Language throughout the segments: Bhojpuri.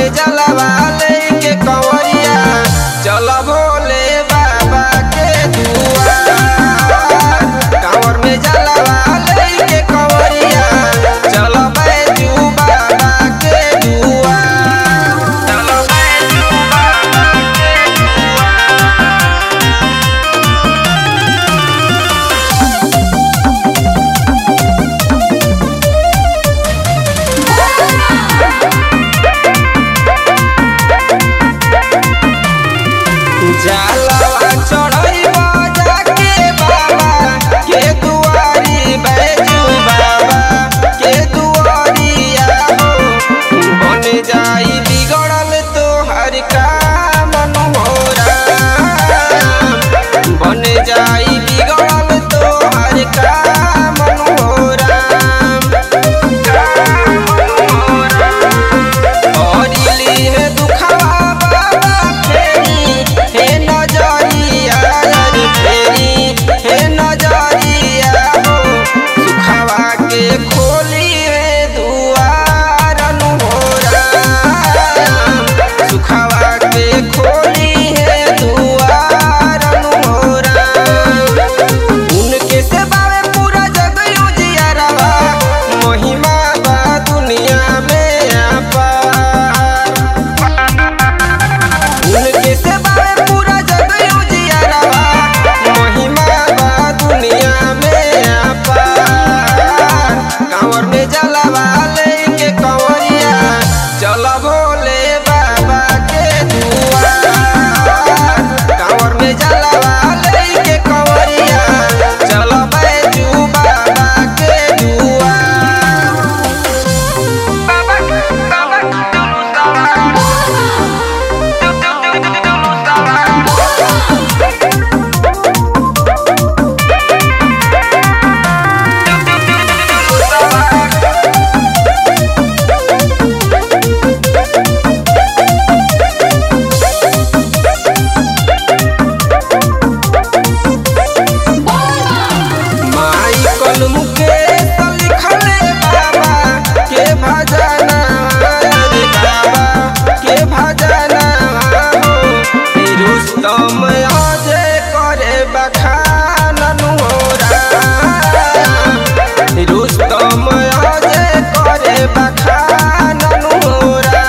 में जलवा लेके कंवरिया चल भोले बाबा के दुआर कांवर में जलवा लेके कंवरिया चल बैजू बाबा के दुआर चल बैजू बाबा के जलवा चढ़ैबा जाके बाबा के दुआरी बैजू बाबा के दुआरिया हो बन जाई बिगड़ल तोहर काम मनोहरा बन जाई बिगड़ल तोहर काम मनोहरा हरिली हे दुखवा बाबा फेरी हे नजरिया रे फेरी हे नजरिया हो सुखवा के खोली हे दुआर अनुहोरा सुखवा के खोली हे दुआर अनुहोरा उनके सेवा में पूरा जग उजियारवा महिमा बा दुनिया में अपार उनके सेवा में पूरा जग उजियारवा महिमा बा दुनिया में अपार कांवर में जलवा लेके कंवरिया चल भोले बाबा के दुआर कांवर में जलवा लेके कंवरिया चल बैजू बाबा के दुआर बाबा बाबा माई कल मुकेश लिखले बाबा के भजना रे बाबा के भजना हो रुस्तम अजय करे बखान नुरा रुस्तम अजय करे बखान नुरा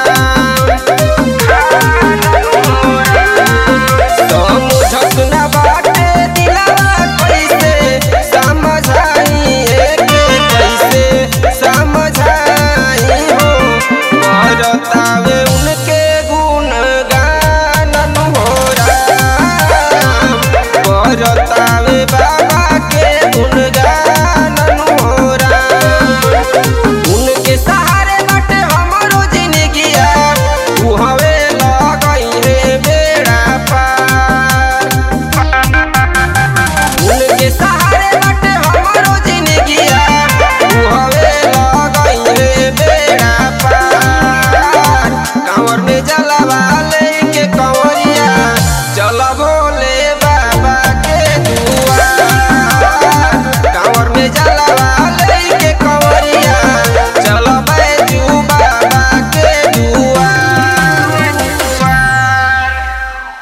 समझत न बाटे दिलवा कैसे समझाई के कैसे समझाई हो करतावे उनके गुण गान होरा करतावे बाबा के गुण गान होरा उनके सहारे बाटे हमरो जिंदगिया तू हवे लगई रे बेड़ा पार उनके सहारे बाटे हमरो जिंदगिया तू हवे लगई रे बेड़ा पार कांवर में जलवा